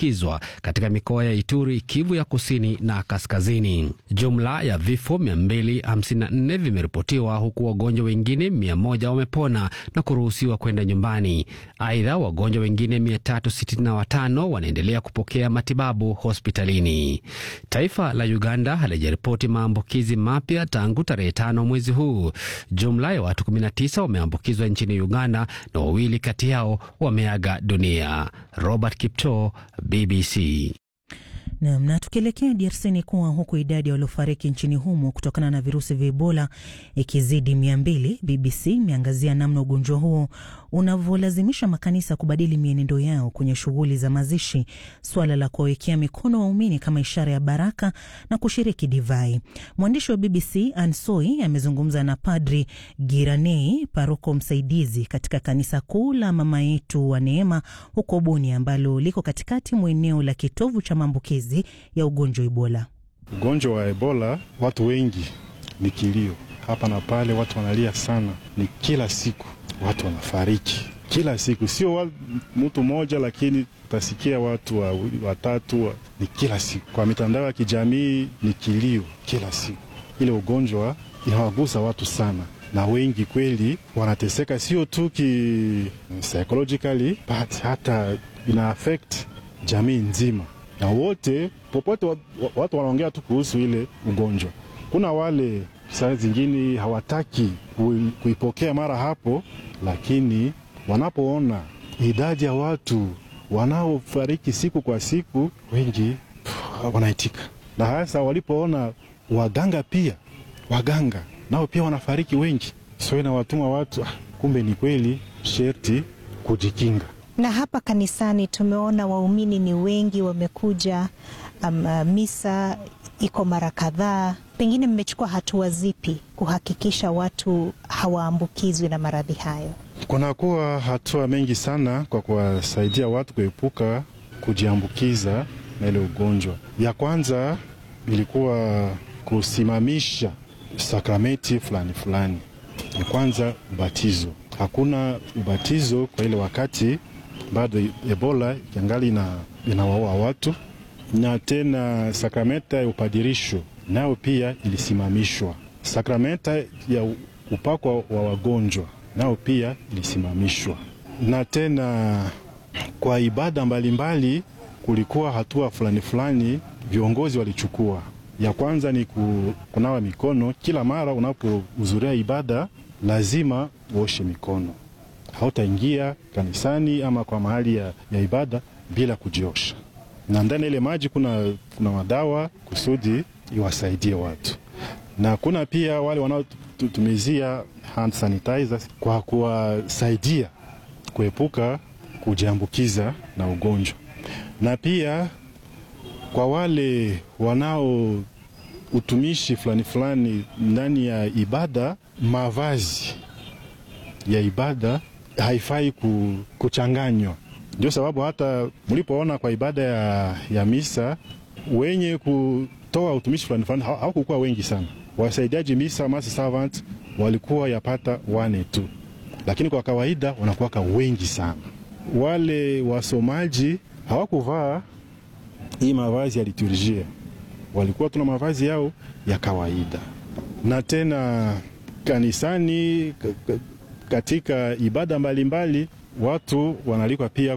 wameambukizwa katika mikoa ya Ituri, Kivu ya kusini na kaskazini. Jumla ya vifo 254 vimeripotiwa huku wagonjwa wengine 100 wamepona na kuruhusiwa kwenda nyumbani. Aidha, wagonjwa wengine 365 wanaendelea kupokea matibabu hospitalini. Taifa la Uganda halijaripoti maambukizi mapya tangu tarehe tano mwezi huu. Jumla ya watu 19 wameambukizwa nchini Uganda na wawili kati yao wameaga dunia. Robert Kipto, BBC. Nam, na tukielekea DRC ni kuwa huku idadi ya waliofariki nchini humo kutokana na virusi vya Ebola ikizidi mia mbili, BBC imeangazia namna ugonjwa huo unavyolazimisha makanisa kubadili mienendo yao kwenye shughuli za mazishi, suala la kuwawekea mikono waumini kama ishara ya baraka na kushiriki divai. Mwandishi wa BBC Ansoi amezungumza na Padri Giranei, paroko msaidizi katika kanisa kuu la Mama Yetu wa Neema huko Boni, ambalo liko katikati mwa eneo la kitovu cha maambukizi ya ugonjwa Ebola. Ugonjwa wa Ebola, watu wengi ni kilio hapa na pale, watu wanalia sana, ni kila siku watu wanafariki kila siku, sio mtu mmoja, lakini utasikia watu wawili watatu wa, ni kila siku. Kwa mitandao ya kijamii ni kilio kila siku. Ile ugonjwa inawagusa watu sana, na wengi kweli wanateseka, sio tu ki psychologically but hata ina affect jamii nzima, na wote popote watu wanaongea tu kuhusu ile ugonjwa. Kuna wale saa zingine hawataki kuipokea mara hapo, lakini wanapoona idadi ya watu wanaofariki siku kwa siku, wengi wanaitika, na hasa walipoona waganga pia, waganga nao pia wanafariki wengi, so inawatuma watu, kumbe ni kweli, sherti kujikinga. Na hapa kanisani tumeona waumini ni wengi wamekuja, um, uh, misa iko mara kadhaa. Pengine mmechukua hatua zipi kuhakikisha watu hawaambukizwi na maradhi hayo? Kunakuwa hatua mengi sana kwa kuwasaidia watu kuepuka kujiambukiza na ile ugonjwa. Ya kwanza ilikuwa kusimamisha sakramenti fulani fulani. Ya kwanza ubatizo, hakuna ubatizo kwa ile wakati bado Ebola ikiangali ina, inawaua watu na tena sakramenta ya upadirisho nayo pia ilisimamishwa. Sakramenta ya upako wa wagonjwa nayo pia ilisimamishwa, na tena kwa ibada mbalimbali mbali, kulikuwa hatua fulani fulani viongozi walichukua. Ya kwanza ni kunawa mikono kila mara unapohudhuria ibada, lazima uoshe mikono. Hautaingia kanisani ama kwa mahali ya, ya ibada bila kujiosha na ndani ile maji kuna, kuna madawa kusudi iwasaidie watu, na kuna pia wale wanaotumizia hand sanitizers kwa kuwasaidia kuepuka kujiambukiza na ugonjwa, na pia kwa wale wanao utumishi fulani fulani ndani ya ibada, mavazi ya ibada haifai kuchanganywa. Ndio sababu hata mlipoona kwa ibada ya, ya misa wenye kutoa utumishi fulani fulani hawakukuwa wengi sana. Wasaidiaji misa mass servant walikuwa yapata wane tu, lakini kwa kawaida wanakuwaka wengi sana. Wale wasomaji hawakuvaa hii mavazi ya liturjia, walikuwa tuna mavazi yao ya kawaida. Na tena kanisani katika ibada mbalimbali mbali, watu wanalikwa pia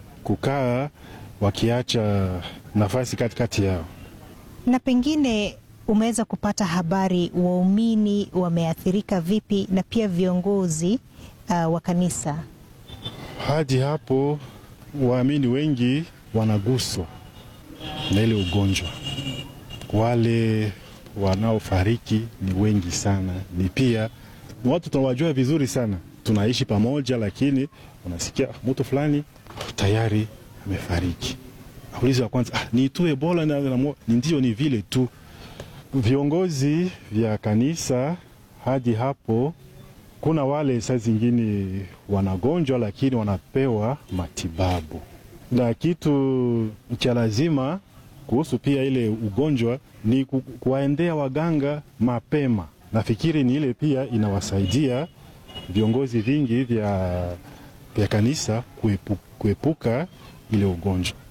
kukaa wakiacha nafasi katikati yao. Na pengine umeweza kupata habari waumini wameathirika vipi, na pia viongozi uh, wa kanisa? Hadi hapo waamini wengi wanaguswa na ile ugonjwa. Wale wanaofariki ni wengi sana, ni pia watu tunawajua vizuri sana, tunaishi pamoja, lakini unasikia mtu fulani tayari amefariki. Aulizi wa kwanza, ah, ni tu Ebola? Na, na, ni ndio, ni vile tu. Viongozi vya kanisa hadi hapo, kuna wale saa zingine wanagonjwa, lakini wanapewa matibabu, na kitu cha lazima kuhusu pia ile ugonjwa ni ku, kuwaendea waganga mapema. Nafikiri ni ile pia inawasaidia viongozi vingi vya, vya kanisa kuepu, kuepuka ile ugonjwa.